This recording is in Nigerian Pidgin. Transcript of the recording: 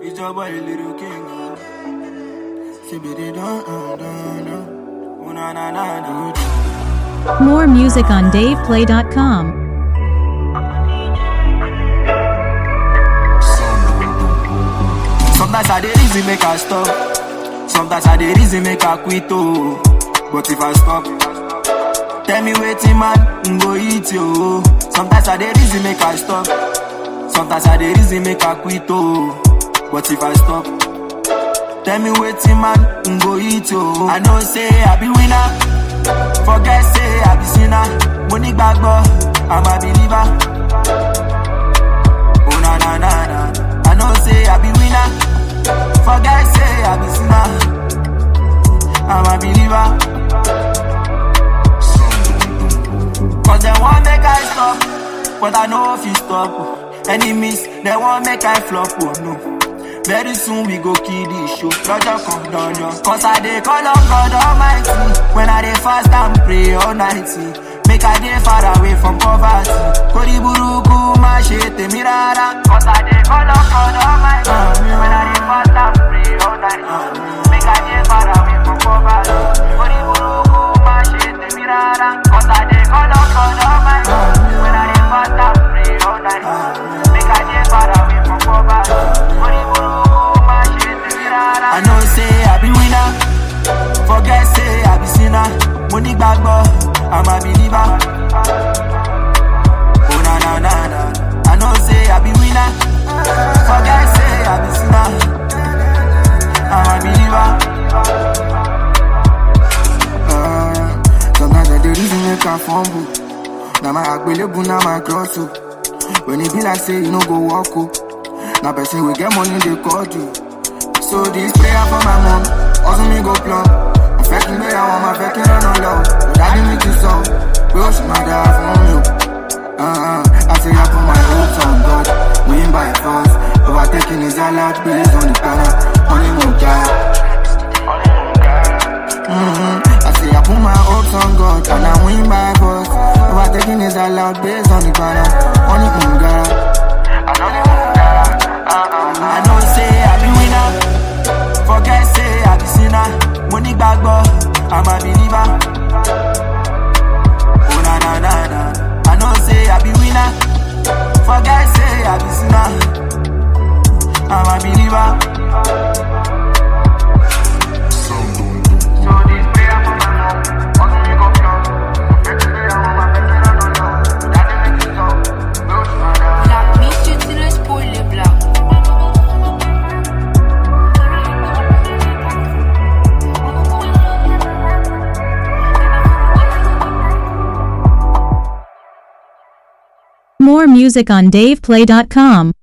It's your boy, little king. uh. Sibidi dun, dun, dun, dun. Oh, na, na, na, na, dun. More music on DavePlay.com. Sometimes I dey reason make I stop. Sometimes I dey reason make I quit oh. But if I stop, tell me wetin man n go eat yo. Sometimes I dey reason make I stop. Sometimes I dey reason make I quit oh. But if I stop, tell me wetin man n go eat yo. I know say I be winner. Forget say I be sinner. Mo ní gbàgbọ́, I'm a believer. Oh na na na na. I know say I be winner. Forget say I be sinner. I'm a believer. Cause they want make I stop, but I know if you stop. Enemies, they want make I flop, oh no. Very soon we go kill this show. Lọ́jọ́ kan dandan. Cause I dey call on God Almighty. When I dey fast and pray all night. Make I dey far away from poverty. Kórí burúkú má ṣe tèmi rárá. Cause I dey call on God Almighty. When I dey fast and pray all night. Make I dey far away from poverty. Kórí burúkú má ṣe tèmi rárá. Cause I dey call on God Almighty. When I dey fast and pray all night. Make I dey far away from poverty. Kórí burúkú má ṣe tèmi rárá. I know say I be winner. Forget say I be sinner. Mo ní gbàgbọ́, I'm a believer. Oh na na na na. I know say I be winner. Forget say I be sinner. I'm a believer. Uh, sometimes I dey reason make I fumble. Now my agbelebu, now my cross up. When it be like say you no go walk up. Now person we get money they call you. So this prayer for my mom, also me go plumb. I'm faking me, I want my faking run on low. But daddy me to song, bro, she my dad from you. Uh-uh, I say I put my hopes on God, win by force. Overtaking is allowed, based on the power, only no God. Mm-hmm. I say I put my hopes on God and I win by force. Overtaking is allowed based on the power. Only on God. I know say I be winner. Forget say I be sinner. Mo ní gbàgbọ́, I'm a believer. Oh na na na na. I know say I be winner. Forget say I be sinner. I'm a believer. So this prayer for my mom, also me go pure. Make me I want my baby run on low. Daddy make it so. Bro, she my dad. La mise tu le spoil blanc. More music on DavePlay.com.